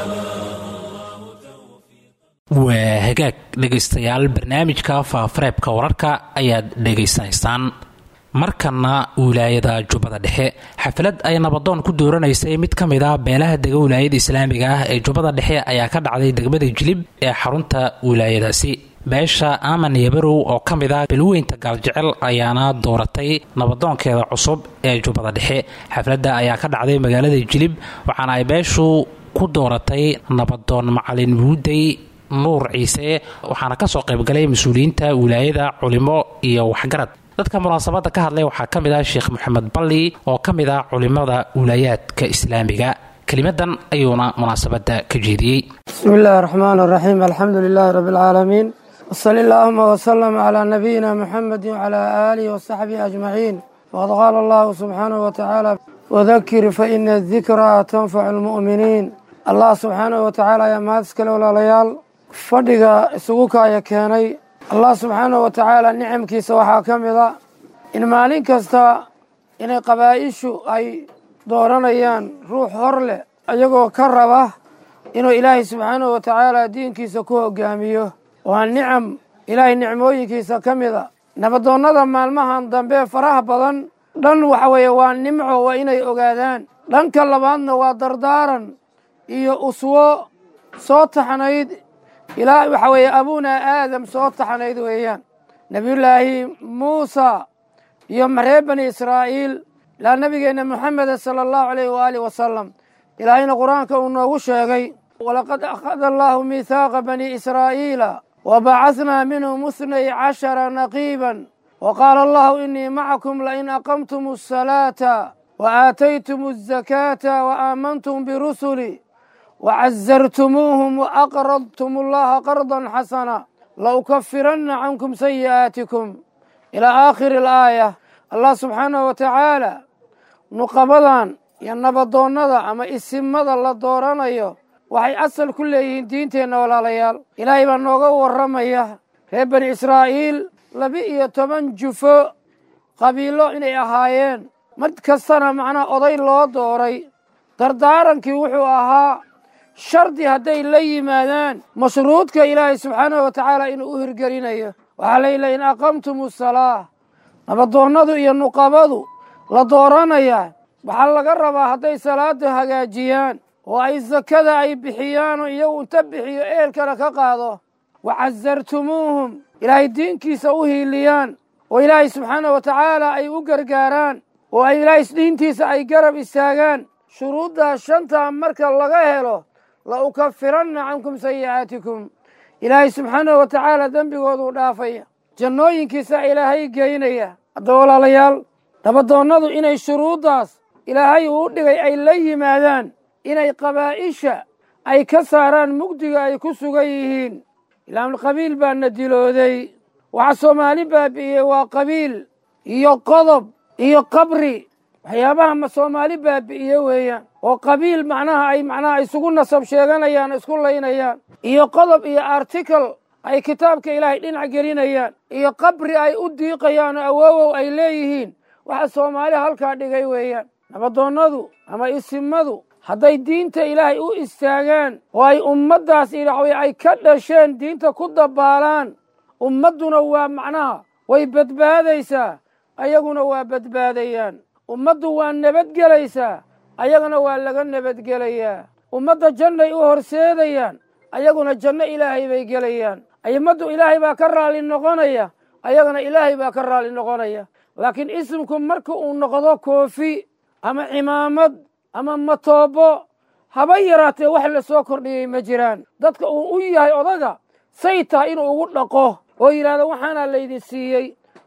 Speaker 2: waa hagaag dhegaystayaal barnaamijka faafareebka wararka ayaad dhegaysanaysaan markana wilaayada jubbada dhexe xaflad ay nabadoon ku dooranaysay mid ka mid ah beelaha dega wilaayada islaamiga ah ee jubbada dhexe ayaa ka dhacday degmada jilib ee xarunta wilaayadaasi beesha aaman yabarow oo ka mid ah belweynta gaaljecel ayaana dooratay nabadoonkeeda cusub ee jubbada dhexe xafladda ayaa ka dhacday magaalada jilib waxaana ay beeshu ku dooratay nabadoon macalin muudey nuur ciise waxaana kasoo qaybgalay mas-uuliyiinta wilaayada culimo iyo waxgarad dadka munaasabadda ka hadlay waxaa ka mid ah sheekh moxamed balli oo ka mid ah culimada wilaayaadka islaamiga kelimadan ayuuna munaasabadda ka jeediyey
Speaker 9: bismi illaahi raxmaan raxiim alxamdu lilaahi rabbi alcaalamiin wsali allaahuma wsalam calaa nabiyina muxamedi wcalaa aalihi wasaxbihi ajmaciin faqad qaala allahu subxaanahu watacaala wadakir faina dikraa tanfacu lmu'miniin allah subxaanahu watacaala ayaa mahad iskale walaalayaal fadhiga isugu kaaya keenay allah subxaanahu wa tacaala nicamkiisa waxaa ka mid a in maalin kasta inay qabaa'ishu ay dooranayaan ruux hor leh iyagoo ka raba inuu ilaahay subxaanahu wa tacaala diinkiisa ku hogaamiyo waa nicam ilaahay nicmooyinkiisa ka mid a nabadoonnada maalmahan dambe faraha badan dhan waxa weeye waa nimco waa inay ogaadaan dhanka labaadna waa dardaaran iyo uswo soo taxnayd ilaa waxa weeye abunaa aadam soo taxnayd weeyaan nebiyullaahi muusa iyo reer bani israa'iil ilaa nebigeenna moxameda sala allahu alayh waaalih wasalam ilaahayna qur-aanka uu noogu sheegay walaqad akhada allaahu miihaaqa bani israa'iila wa bacahnaa minhum ithnay cashara naqiiban wa qaala allahu inii macakum lain aqamtum asalaata wa aataytum azakaata wa aamantum birusuli wcazartumuuhum waaqradtum allaha qardan xasana laukafiranna cankum sayi'aatikum ilaa aakhiri alaaya allah subxaanahu wa tacaala nuqabadan iyo nabadoonnada ama isimada la dooranayo waxay asal ku leeyihiin diinteenna walaalayaal ilaahay baa nooga warramaya reer bani israa'iil laba-iyo toban jufo qabiilo inay ahaayeen mid kastana macnaha oday loo dooray dardaarankii wuxuu ahaa shardi hadday la yimaadaan mashruudka ilaahay subxaanahu wa tacaala inuu u hirgelinayo waxaa layidhaha in aqamtum asalaa nabadoonnadu iyo nuqabadu la dooranayaa waxaa laga rabaa hadday salaada hagaajiyaan oo ay sakada ay bixiyaan oo iyagu inta bixiyo eelkana ka qaado wacasartumuuhum ilaahay diinkiisa u hiiliyaan oo ilaahay subxaanahu wa tacaala ay u gargaaraan oo ay ilaahay diintiisa ay garab istaagaan shuruuddaa shantaa marka laga helo la ukafiranna cankum sayi'aatikum ilaahay subxaanahu wa tacaala dembigooduu dhaafaya jannooyinkiisa ilaahay geynaya hadda walaalayaal nabadoonnadu inay shuruuddaas ilaahay uu dhigay ay la yimaadaan inay qabaa'isha ay ka saaraan mugdiga ay ku sugan yihiin ilaan qabiil baa na dilooday waxa soomaali baabi'iyey waa qabiil iyo qodob iyo qabri waxyaabaha ma soomaali baabi'iye weeyaan oo qabiil macnaha ay macnaha isugu nasab sheeganayaan isku laynayaan iyo qodob iyo article ay kitaabka ilaahay dhinac gelinayaan iyo qabri ay u diiqayaan oo awoowow ay leeyihiin waxa soomaali halkaa dhigay weeyaan nabadoonnadu ama isimadu hadday diinta ilaahay u istaagaan oo ay ummaddaas idhaxway ay ka dhasheen diinta ku dabaalaan ummadduna waa macnaha way badbaadaysaa ayaguna waa badbaadayaan ummaddu waa nabadgelaysaa ayagana waa laga nabadgelayaa ummadda jannay u horseedayaan ayaguna janno ilaahay bay gelayaan ummaddu ilaahay baa ka raalli noqonaya ayagana ilaahay baa ka raalli noqonaya laakiin isimku marka uu noqdo koofi ama cimaamad ama matoobo haba yaraatee wax la soo kordhiyey ma jiraan dadka uu u yahay odaga say tahay inuu ugu dhaqo oo yidhahdo waxaanaa laydin siiyey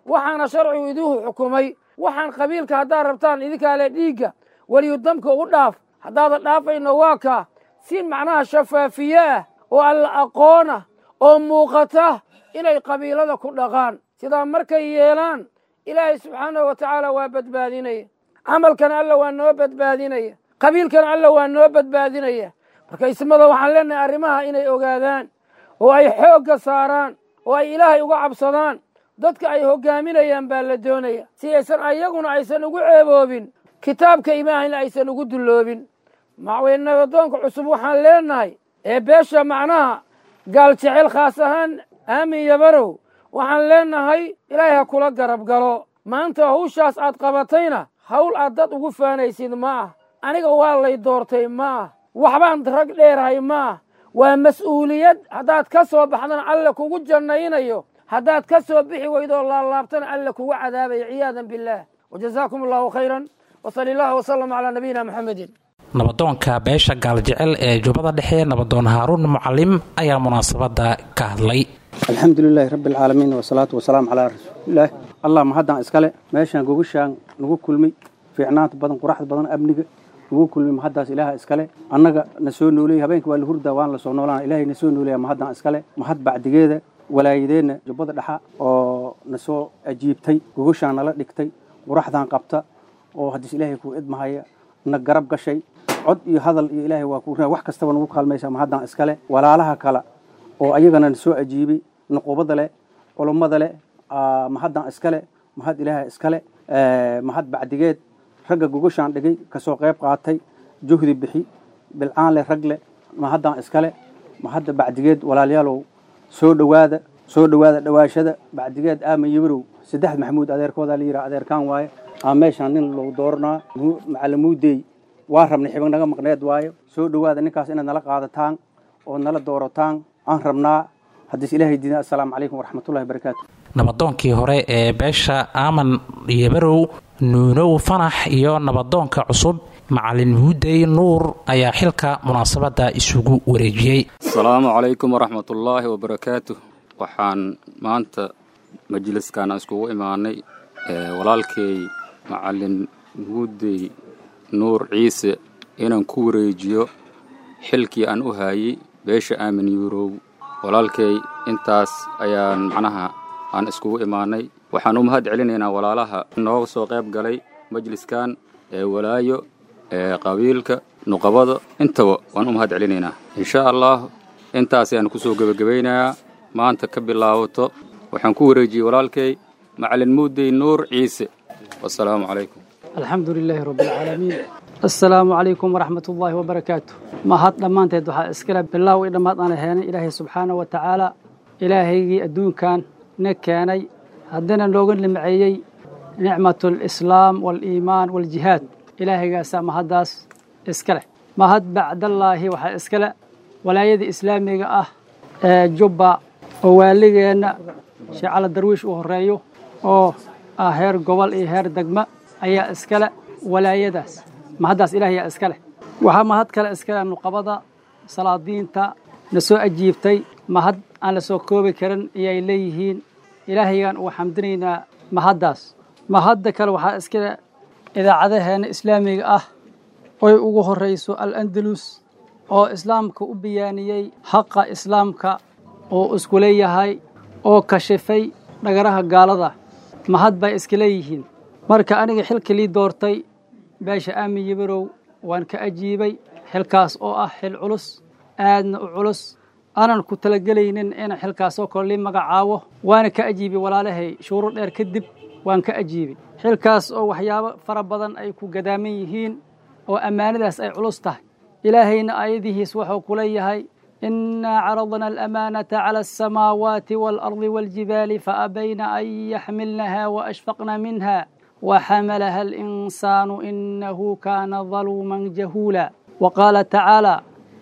Speaker 9: waxaana sharcigu idihu xukumay waxaan qabiilka haddaad rabtaan idinkaa le dhiigga weliyudamka ugu dhaaf haddaadan dhaafayno waa kaa si macnaha shafaafiye ah oo alla aqoona oo muuqata inay qabiilada ku dhaqaan sidaa markay yeelaan ilaahay subxaanahu wa tacaala waa badbaadinaya camalkana alla waa noo badbaadinaya qabiilkana alla waa noo badbaadinaya marka ismada waxaan leenahay arrimaha inay ogaadaan oo ay xoogga saaraan oo ay ilaahay uga cabsadaan dadka ay hoggaaminayaan baa la doonaya si aysan ayaguna aysan ugu ceeboobin kitaabka imaahayna aysan ugu dulloobin macweynabadoonka cusub waxaan leenahay ee beesha macnaha gaal jecel khaas ahaan aamin yabarow waxaan leenahay ilaahay ha kula garab galo maanta hawshaas aad qabatayna hawl aad dad ugu faanaysid ma ah aniga waa lay doortay ma ah waxbaan rag dheerahay ma ah waa mas'uuliyad haddaad ka soo baxdana alle kugu jannaynayo haddaad ka soo bixi weydoo laalaabtana alle kugu cadaabayo ciyaadan billaah wajazaakum allahu khayran wsali allahu wsalam calaa nabiyina muxamedin
Speaker 2: nabadoonka beesha gaaljecel ee jubbada dhexe nabadoon haaruun mucalim ayaa munaasabadda ka hadlay
Speaker 10: alxamdu lilaahi rabbi alcaalamiin wasalaatu wasalaamu calaa rasuulilaah allah mahaddan iskale meeshaan gogashaan nagu kulmay fiicnaanta badan quraxda badan amniga nagu kulmay mahaddaas ilaaha iskale annaga na soo nooleeyey habeenka waa la hurdaa waan la soo noolaan ilaahay na soo nooleeya mahaddan iskale mahad bacdigeeda walaayadeenna jubbada dhexa oo na soo ajiibtay gogashaan nala dhigtay quraxdan qabta oo haddiis ilaahay kuu idmahaya na garab gashay cod iyo hadal iyo ilaahay waa ku wax kastaba nagu kaalmaysa mahaddan iskale walaalaha kale oo ayagana na soo ajiibay nuqubada leh culummada leh mahaddan iskale mahad ilaaha iskale mahad bacdigeed ragga gogashaan dhigay kasoo qayb qaatay juhdi bixi bilcaan leh rag leh mahaddan iskale mahadda bacdigeed walaalayaalow soo dhowaada soo dhowaada dhowaashada bacdigeed aaman yabarow saddex maxamuud adeerkoodaa la yidhaha adeerkaan waaye aa meeshaan nin lagu dooranaa macalamuudeey waa rabnay xibig naga maqneed waayo soo dhowaada ninkaas inaad nala qaadataan oo nala doorataan aan rabnaa haddiis ilaahay diina assalaamu calaykum waraxmatullahi barakaatu
Speaker 2: nabadoonkii hore ee beesha aaman yabarow nuunow fanax iyo nabadoonka cusub macalin muudey nuur ayaa xilka munaasabadda isugu wareejiyey
Speaker 11: asalaamu calaykum waraxmatullaahi wabarakaatu waxaan maanta majliskana iskugu imaanay walaalkay macalin muudey nuur ciise inaan ku wareejiyo xilkii aan u haayey beesha aamin yurow walaalkay intaas ayaan macnaha aan iskugu imaanay waxaan u mahad celinaynaa walaalaha nooga soo qayb galay majliskan ee walaayo ee qabiilka nuqabada intaba waan u mahad celinaynaa insha allah intaas ayaan kusoo gebagabaynayaa maanta ka bilaabato waxaan ku wareejiyey walaalkay macalin muudey nuur ciise wasalaamu calaykum
Speaker 12: alxamdu lilaahi rabbi alcaalamiin assalaamu calaykum waraxmat ullaahi wabarakaatu mahad dhammaanteed waxaa iskale bilaaw i dhammaad aan heenay ilaahay subxaana wa tacaala ilaahaygii adduunkan na keenay haddana nooga nimceeyey nicmatu alislaam waaliimaan waaljihaad ilaahaygaasaa mahaddaas iska leh mahad bacdallaahi waxaa iska leh walaayada islaamiga ah ee jubba oo waaligeenna sheecala darwiish uu horreeyo oo ah heer gobol iyo heer degma ayaa iskale walaayadaas mahaddaas ilaahayaa iska leh waxaa mahad kale iskale nuqabada salaadiinta na soo ajiibtay mahad aan la soo koobi karin ayay leeyihiin ilaahaygaan ugu xamdinaynaa mahaddaas mahadda kale waxaa iskale idaacadaheenna islaamiga ah oy ugu horrayso al-andalus oo islaamka u biyaaniyey xaqa islaamka oo isku leeyahay oo kashifay dhagaraha gaalada mahad bay iska leeyihiin marka aniga xilka lii doortay beesha aamin yabarow waan ka ajiibay xilkaas oo ah xil culus aadna u culus aanan ku talagelaynin in xilkaasoo kale lii magacaabo waana ka ajiibay walaalahay shuuro dheer kadib waan ka ajiibay xilkaas oo waxyaabo fara badan ay ku gadaaman yihiin oo ammaanadaas ay culus tahay ilaahayna aayadihiis wuxuu ku leeyahay إنا عرضنا الأمانة على السماوات والأرض والجبال فأبين أن يحملنها وأشفقن منها وحملها الإنسان إنه كان ظلوما جهولا وقال تعالى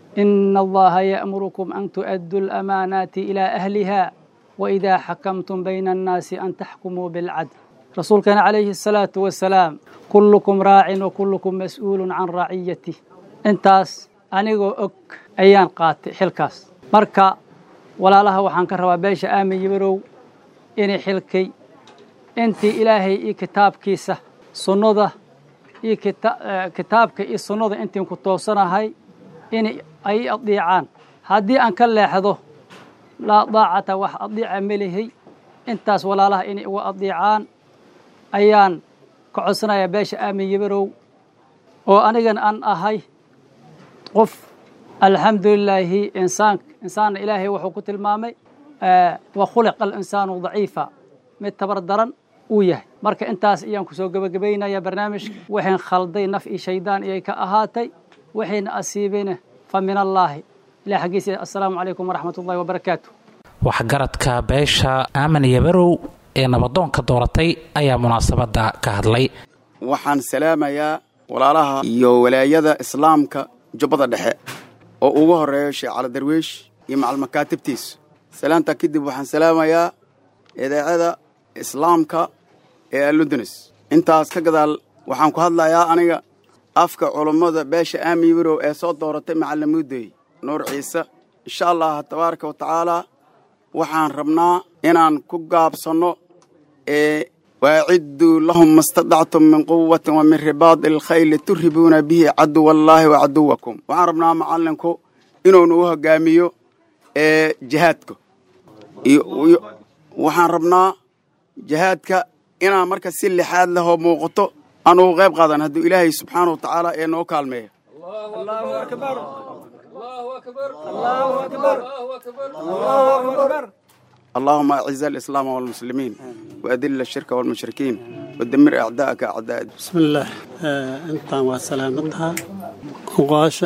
Speaker 12: إن الله يأمركم أن تؤدوا الأمانات إلى أهلها وإذا حكمتم بين الناس أن تحكموا بالعدل رسول كان عليه الصلاة والسلام كلكم راع وكلكم مسؤول عن رعيته انتاس anigoo og ayaan qaatay xilkaas marka walaalaha waxaan ka rabaa beesha aamin yabarow inay xilkay intii ilaahay iyo kitaabkiisa sunnada iyo kitaabka iyo sunnada intiin ku toosanahay in ay adiicaan haddii aan ka leexdo laa daacata wax adiica melihay intaas walaalaha inay uga adiicaan ayaan ka codsanayaa beesha aamin yabarow oo anigan aan ahay qof alxamdulilaahi insaan insaanna ilaahay wuxuu ku tilmaamay wa khuliqa alinsaanu daciifa mid tabar daran uu yahay marka intaas ayaan kusoo gebagabaynaya barnaamijka waxayn khalday naf iyo shaydaan iyay ka ahaatay waxayna asiibeyna fa min allaahi ilah xaggiisa assalaamu calaykum waraxmat ullahi wabarakaatu
Speaker 2: waxgaradka beesha aamin yabarow ee nabadoonka dooratay ayaa munaasabadda ka hadlay
Speaker 13: waxaan salaamayaa walaalaha iyo walaayada islaamka jubbada dhexe oo ugu horeeyo sheekh cali darwiish iyo macalmakaatibtiisa salaantaa kadib waxaan salaamayaa idaacada islaamka ee alundunis intaas ka gadaal waxaan ku hadlayaa aniga afka culummada beesha aamin yabarow ee soo dooratay macalimuuday nuur ciise insha allah tabaaraka wa tacaalaa waxaan rabnaa inaan ku gaabsanno ee waacidduu lahum mastadactum min quwatin wa min ribaadi alkhayli turhibuuna bihi caduwa allaahi wa caduwakum waxaan rabnaa macallinku inuu nagu hogaamiyo ee jihaadka waxaan rabnaa jihaadka inaan marka si lixaad lehoo muuqato anugu qayb qaadan hadduu ilaahay subxaana wa tacaala ee noo kaalmeeya اللهم أعز الإسلام والمسلمين وأذل الشرك والمشركين ودمر أعداءك أعداء
Speaker 14: بسم الله أنت وسلامتها وقاش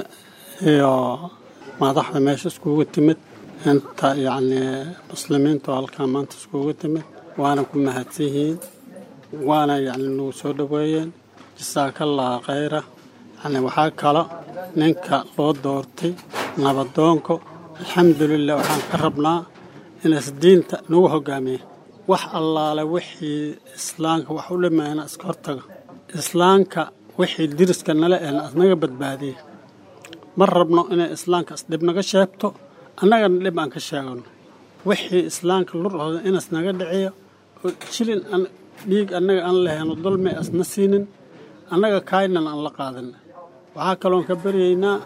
Speaker 14: يا ما ضحنا ماشي سكوك تمت أنت يعني مسلمين تو هالكامان تسكوك تمت وأنا كنا هاتيهين وأنا يعني نو سودوين جزاك الله خيره يعني وحاكلا ننكا لو دورتي نبضونكو الحمد لله وحان كربنا inaas diinta nagu hogaamiya wax allaale wixii islaamka wax u dhimayna iska hortaga islaamka wixii diriska nala ehna asnaga badbaadiya ma rabno inay islaamka isdhib naga sheegto annagana dhib aan ka sheegano wixii islaamka lurhooda inas naga dhiciyo oo jilin dhiig annaga aan lahayno dulmi asna siinin annaga kaaynan aan la qaadana waxaa kaloon ka baryaynaa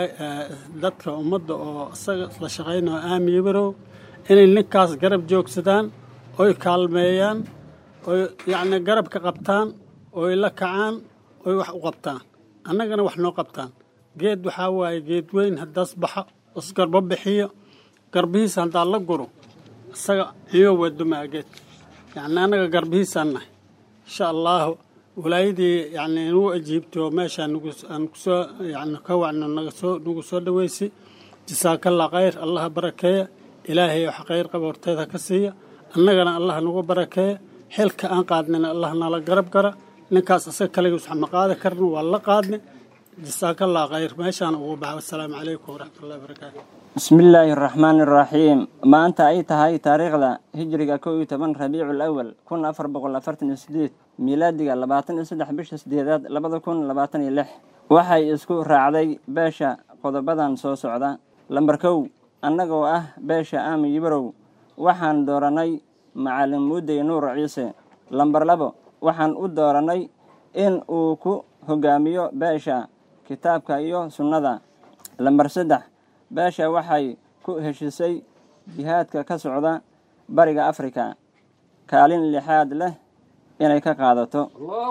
Speaker 14: dadka ummadda oo isaga la shaqaynayo aami yabarow inay ninkaas garab joogsadaan oy kaalmeeyaan oy yacni garab ka qabtaan oy la kacaan oy wax u qabtaan annagana wax noo qabtaan geed waxaa waaye geed weyn haddaas baxo isgarbo bixiyo garbihiisa haddaa la guro isaga iyo wadumaa geed yacni annaga garbihiisaan nahay insha allaahu walaayadii yacni nagu ajiibtay oo meeshaa nagu aan kusoo yacni ka wacno naga soo nagu soo dhaweysay jasaakallah khayr allaha barakeeya ilaahay wax khayr qaba horteeda ka siiya annagana allah nagu barakeeya xilka aan qaadnina allah nala garab gara ninkaas isaga kaligiis wax ma qaadi karna waa la qaadni jasaakallah khayr meeshaan ugu baxa wassalaamu calaykum waraxmatullahi wabarakaatu
Speaker 15: bismillaahi araxmaani araxiim maanta ay tahay taariikhda hijriga kow iyo toban rabiicul awal kun afar boqol afartan iyo sideed miilaadiga labaatan iyo saddex bisha sideedaad labada kun labaatan iyo lix waxay isku raacday beesha qodobadan soo socda lambar kow annagoo ah beesha aami yibarow waxaan doorannay macalin muudey nuur ciise lambar labo waxaan u doorannay in uu ku hogaamiyo beesha kitaabka iyo sunnada lambar saddex beesha waxay ku heshisay jihaadka ka socda bariga afrika kaalin lixaad leh inay ka qaadato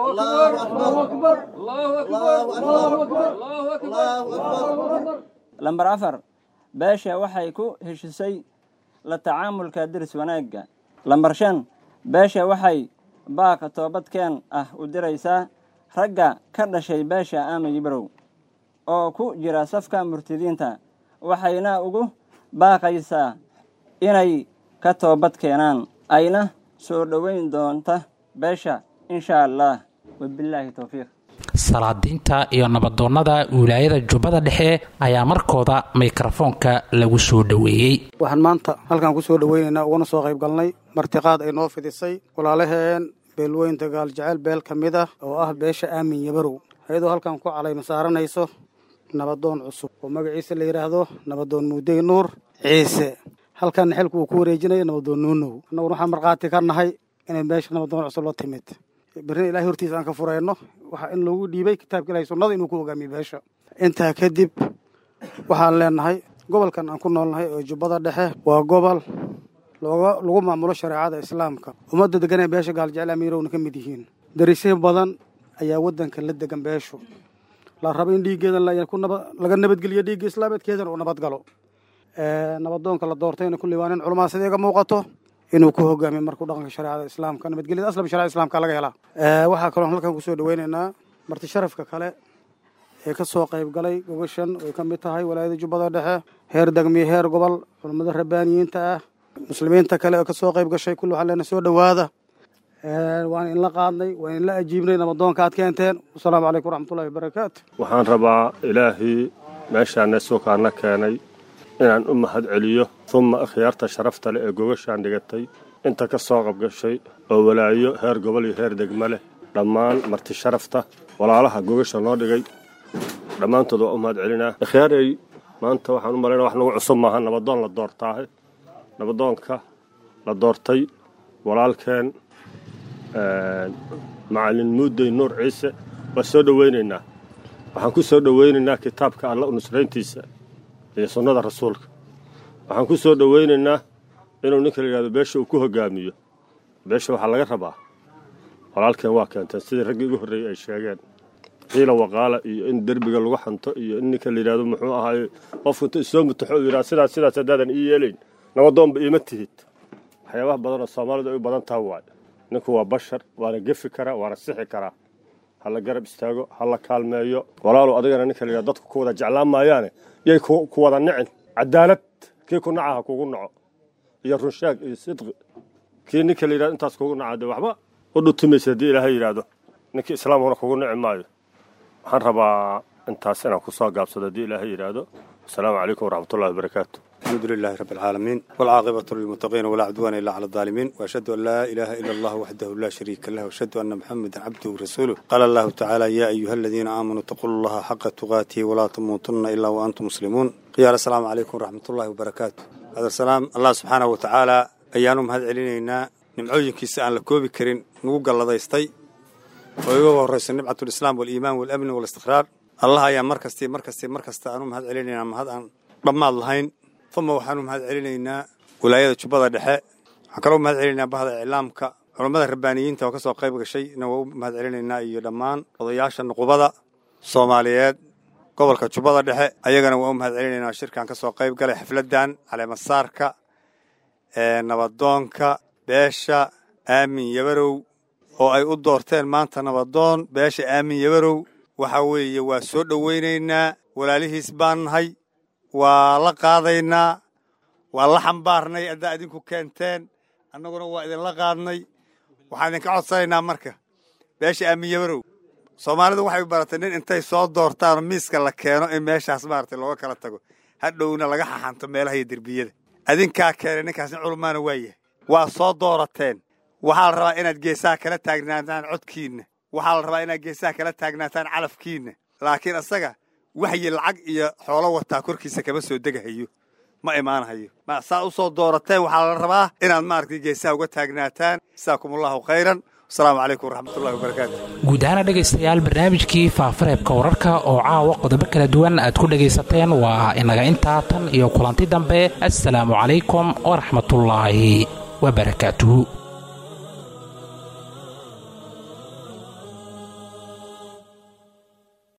Speaker 15: lambar afar beesha waxay ku heshisay la tacaamulka diris wanaagga lambar shan beesha waxay baaq toobadkeen ah u diraysaa ragga ka dhashay beesha aami yibrow oo ku jira safka murtidiinta waxayna ugu baaqaysaa inay ka toobad keenaan ayna soo dhoweyn doonta beesha insha allah wabilaahi towfiiq
Speaker 2: salaadiinta iyo nabadoonnada wilaayada jubbada dhexe ayaa markooda mikrofoonka lagu soo dhoweeyey
Speaker 16: waxaan maanta halkaan ku soo dhoweynaynaa uguna soo qayb galnay martiqaad ay noo fidisay walaalaheen beelweynta gaaljecel beel ka mid ah oo ah beesha aamin yabarow iyadoo halkan ku calayma saaranayso nabadoon cusub oo magaciisa la yidhaahdo nabadoon muudey nuur ciise halkanna xilku uu ku wareejinayo nabadoon nuunow annaguna waxaan markhaati ka nahay inay beesha nabadoon cusub la timid berrina ilahay hortiisa aan ka furayno waxaa in loogu dhiibay kitaabka ilahay sunnada inuu ku hogaamiyo beesha intaa kadib waxaan leenahay gobolkan aan ku noolnahay oo jubbada dhexe waa gobol looga lagu maamulo shareecada islaamka ummadda degan ee beesha gaaljecel amiirowna ka mid yihiin darisyo badan ayaa waddanka la degan beeshu la rabo in dhiiggeedan laga nabadgeliyo dhiigga islaameedkeedana uu nabadgalo nabadoonka la doortayna kulli waa nin culamaa sida iga muuqato inuu ku hogaamiyo markuu dhaqanka shareecada islaamka nabadgelyada aslaba shareecada islaamka laga helaa waxaa kaloo halkan kusoo dhaweynaynaa marti sharafka kale ee ka soo qayb galay gogashan ay ka mid tahay walaayada jubbada dhexe heer degmiyo heer gobol culammada rabbaaniyiinta ah muslimiinta kale oo ka soo qayb gashay kulli waxaan leenahay soo dhowaada waan inla qaadnay waan inla ajiibnay nabadoonka aad keenteen wasalaamu calaykum waraxmatullahi wabarakaatu
Speaker 17: waxaan rabaa ilaahii meeshaana suukaana keenay inaan u mahad celiyo humma akhyaarta sharafta leh ee gogashaan dhigatay inta ka soo qabgashay oo walaayo heer gobol iyo heer degma leh dhammaan marti sharafta walaalaha gogasha noo dhigay dhammaantood waa u mahad celinaa akhyaaray maanta waxaan u malaynaa wax nagu cusub maaha nabadoon la doortaahe nabadoonka la doortay walaalkeen macalin muudey nuur ciise waa soo dhowaynaynaa waxaan ku soo dhowaynaynaa kitaabka alla u nusrayntiisa iyo sunnada rasuulka waxaan ku soo dhowaynaynaa inuu ninka la yidhahdo beesha uu ku hogaamiyo beesha waxaa laga rabaa walaalkeen waa keenteen sidii raggii ugu horreeyey ay sheegeen qiila waqaala iyo in derbiga lagu xanto iyo in ninka la yidhahdo muxuu ahaaye qofku inta isoo mutaxo u yidhahdo sidaas sidaas haddaadan ii yeelayn nabadoonba iima tihid waxyaabaha badan oo soomaalidu ay u badan taha waaye ninku waa bashar waana gefi karaa waana sixi karaa ha la garab istaago ha la kaalmeeyo walaalow adigana ninka la yidhahdo dadku ku wada jeclaan maayaane yay ku wada nicin cadaalad kii ku naca ha kugu naco iyo runshaag iyo sidqi kii ninka la yidhahdo intaas kugu naca dee waxba u dhutumaysa haddii ilaahay yidhaahdo ninkii islaamkuna kugu nici maayo waxaan rabaa intaas inaan ku soo gaabsado haddii ilaahay yidhaahdo asalaamu calaykum waraxmatullahi wabarakaatu
Speaker 18: الحمد لله رب العالمين والعاقبة للمتقين ولا عدوان إلا على الظالمين وأشهد أن لا إله إلا الله وحده لا شريك له وأشهد أن محمدا عبده ورسوله قال الله تعالى يا أيها الذين آمنوا اتقوا الله حق تقاته ولا تموتن إلا وأنتم مسلمون قيال السلام عليكم ورحمة الله وبركاته هذا السلام الله سبحانه وتعالى أيانهم هذا علينا نمعوين كيسا أن لكوبي كرين نوقع الله ضيستي ويقوى الرئيس نبعة الإسلام والإيمان والأمن والاستقرار الله يا مركزتي مركزتي مركزتي أنهم هذا علينا هذا ضمان اللهين uma waxaanu mahad celinaynaa walaayada jubbada dhexe waxaan kaloo mahad celinaynaa bahda iclaamka culammada rabbaaniyiinta oo ka soo qayb gashay na waa u mahad celinaynaa iyo dhammaan odayaasha nuqubada soomaaliyeed gobolka jubbada dhexe ayagana waa u mahad celinaynaa shirkan ka soo qayb galay xafladdan caleemasaarka ee nabadoonka beesha aamin yabarow oo ay u doorteen maanta nabadoon beesha aamin yabarow waxa weeye waa soo dhowaynaynaa walaalihiis baan nahay waa la qaadaynaa waa la xambaarnay haddaa idinku keenteen annaguna waa idinla qaadnay waxaan idinka codsanaynaa marka beesha aamin yabarow soomaalidu waxay baratay nin intay soo doortaanoo miiska la keeno in meeshaas maaragtay looga kala tago hadhowna laga xaxanto meelaha iyo derbiyada adinkaa keenay ninkaas nin culmaana waa yahay waa soo doorateen waxaa la rabaa inaad geesaha kala taagnaataan codkiinna waxaa la rabaa inaad geesaha kala taagnaataan calafkiinna laakiin isaga waxyi lacag iyo xoolo wataa korkiisa kama soo degahayo ma imaanahayo saa u soo doorateen waxaa la rabaa inaad maaragtay geesaha uga taagnaataan jasaakum allahu khayran wasalaamu calaykum waraxmatullahi wabarakaatu
Speaker 2: guud ahaana dhegaystayaal barnaamijkii faafareebka wararka oo caawa qodobo kala duwan aad ku dhegaysateen waa inaga intaa tan iyo kulanti dambe assalaamu calaykum waraxmatullaahi wabarakaatuhu